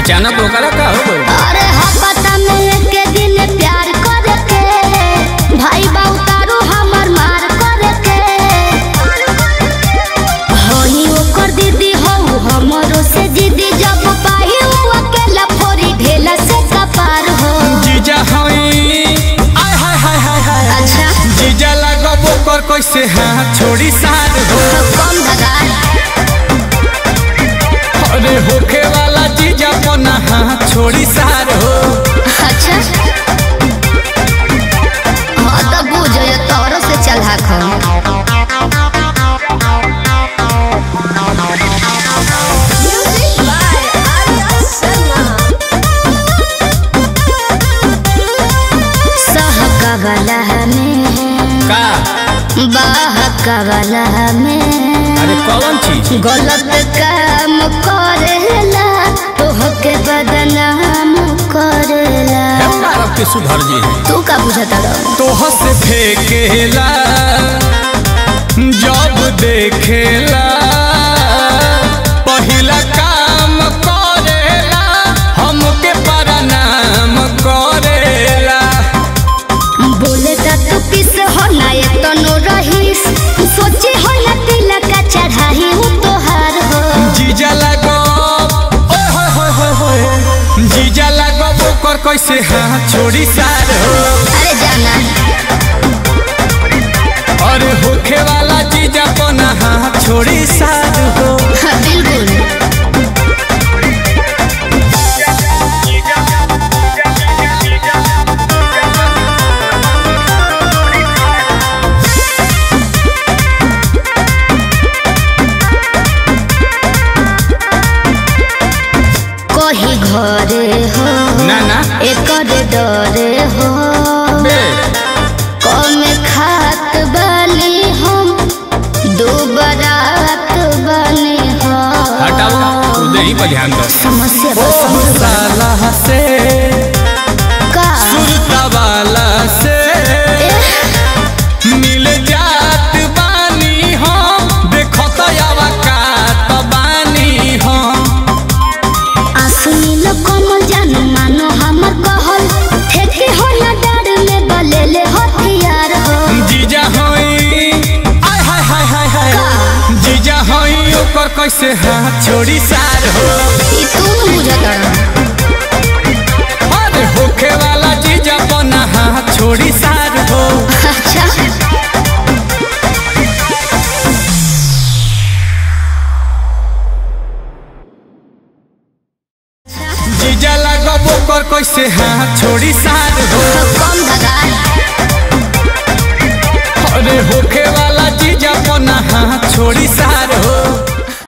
अचानक ओकरा का हो गइल अरे हपता में एक दिन प्यार करके भाई बाऊ तारू हमर मार करके होई ओकर दीदी हो हमरो से दीदी जब पाही उ अकेला फोरी ढेला से कपार हो जीजा हई आय हाय हाय हाय हाय अच्छा जीजा लगब ओकर कैसे हाथ छोड़ी सार हो कम धगा अरे होखे वाला जीजा पना हाथ छोड़ी सार हो अच्छा हाँ तो बुझ तोरो से चला खो सहकवला में का बहकवला में अरे कौन चीज गलत काम करेला तोहके बदनाम करेला है पारब के सुधर जी है तू का बुझता रहो तोह से फेंकेला जब देखेला पहिला काम करेला हमके प्रणाम करेला बोले ता तू किस हो ना ये तो नो रहीस सोचे हो ना तिलक का चढ़ाई हूँ तोहार हो जीजा लगो ओए होए होए होए होए जीजा लगो ओकर कैसे हाथ छोड़ी सार हो अरे जाना अरे होखे वाला जीजा पना हाथ छोड़ी सार हो हाँ, बिल्कुल कही घरे हो ना ना एकर डरे हो बे कम खात बनी हम दो बरात बनी हो हटाओ उधर ही पर ध्यान दो समस्या ओ बस समझ साला से का सुरता वाला से मिल जात बानी हम देखो तो यावा कात बानी हम आसुनी कमल जान मानो हमर कहल ठेके हो ना डर में बलेले हथियार हो जीजा होई आय हाय हाय हाय हाय का? जीजा होई ओकर कैसे हाथ छोड़ी सार हो ई तू बुझता अरे होखे वाला जीजा बना हाथ छोड़ी सार हो अच्छा जीजा लगब ओकर कैसे हाथ छोड़ी सार हो कम धगा अरे होखे वाला जीजा पना हाथ छोड़ी सार हो